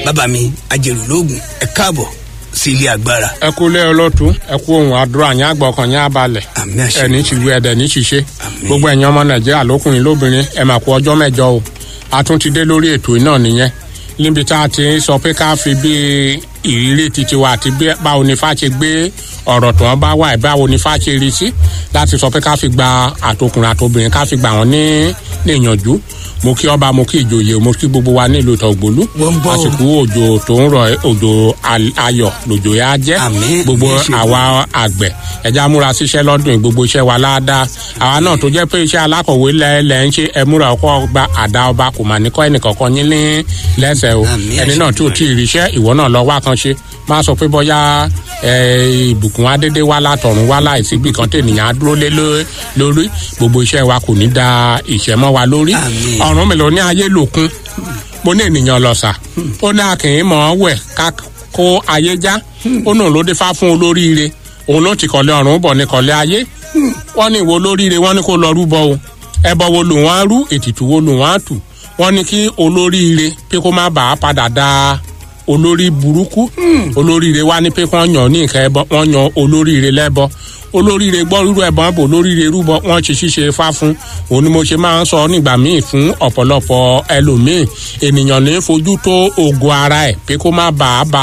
bàbá mi ajẹrù lóògùn ẹ káàbọ̀ sí ilé agbára. ẹ kú lé ọlọ́tún ẹ kú ohun àdúrà yín àgbọ̀kàn yín abalẹ̀ àmì àṣẹ ẹni tí wí ẹdẹ ní ṣiṣẹ́ Àmín. gbogbo ẹ̀yin ọmọ nàìjíríà lókùnrin lóbìnrin ẹ mà kú ọjọ́ mẹ́jọ o a tún ti dé lórí ètò náà nìyẹn níbi tá a ti sọ pé ká fi bí ìrírí titi wa àti bí báwo ni fá ṣe gbé ọ̀rọ̀ tó wọn bá wà ẹ̀ báwo ni fá ṣe rí sí láti sọ pé ká fi gba àtòkùnrin àtòbìnrin ká fi gbà wọ́n ní níyànjú mo kí ọba mo kí ìjòyè mo kí gbogbo wa nílùú tọ̀gbólú Wọ́n ń bọ̀ o. àsìkò òjò tó ń rọ òjò al- ayọ̀ lòjò yá jẹ́ Àmín. gbogbo Àmín, ṣe àwa àgbẹ̀ ẹja múra síṣẹ́ lọ́dún yìí, gbogbo iṣẹ́ wa láadáa àwa náà tó jẹ́ pé iṣẹ́ alákọ̀wé lẹ́ẹ̀lẹ́ ń ṣe ẹmúra ọkọ̀ gba àdá ọba kò mà ní kọ́ ẹnìkankan yín ní lẹ́sẹ̀ o Àmín, ẹni àṣẹ náà tí ò tí ì ríṣẹ́ ìwọ náà lọ wá kan ṣe má sọ pé bọ́yá ẹ, ìbùkún adédé wá látọ̀run wá láìsí bí kan tènìyàn á dúró lé ló- lórí gbogbo iṣẹ́ wa kò ní da ìṣẹ́ mọ́ wa lórí Àmín. ọ̀run mi ló ní ayé lòkun mo ní ènìyàn lọ́sà ó ní akìnyìn mọ̀ ọ́ wẹ̀ ká kó ayé já ó nù ló dé fá fún olóríire òun ló ti kọ̀lé ọ̀run bọ̀ ní kọ̀lé ayé wọ́n ní ìwo olóríire wọ́n ní kó lọ rúbọ o ẹbọ wo lù wọ́n á rú ètùtù wo lù wọ́n á tù wọ́n ní kí olóríire pé kó má bàa padà da olórí burúkú olóríire wá ní pé kí wọ́n yàn ní nǹkan ẹbọ wọ́n yan olóríire lẹ́bọ olóríire gbọ́ rúrú ẹ̀bọ̀n bò olóríire rúbọ wọ́n ṣe ṣíṣe fá fún òun ni mo ṣe máa ń sọ nígbà míì fún ọ̀pọ̀lọpọ̀ ẹlòmíì ènìyàn ní fojú tó ògo ara ẹ̀ pé kó má bàa ba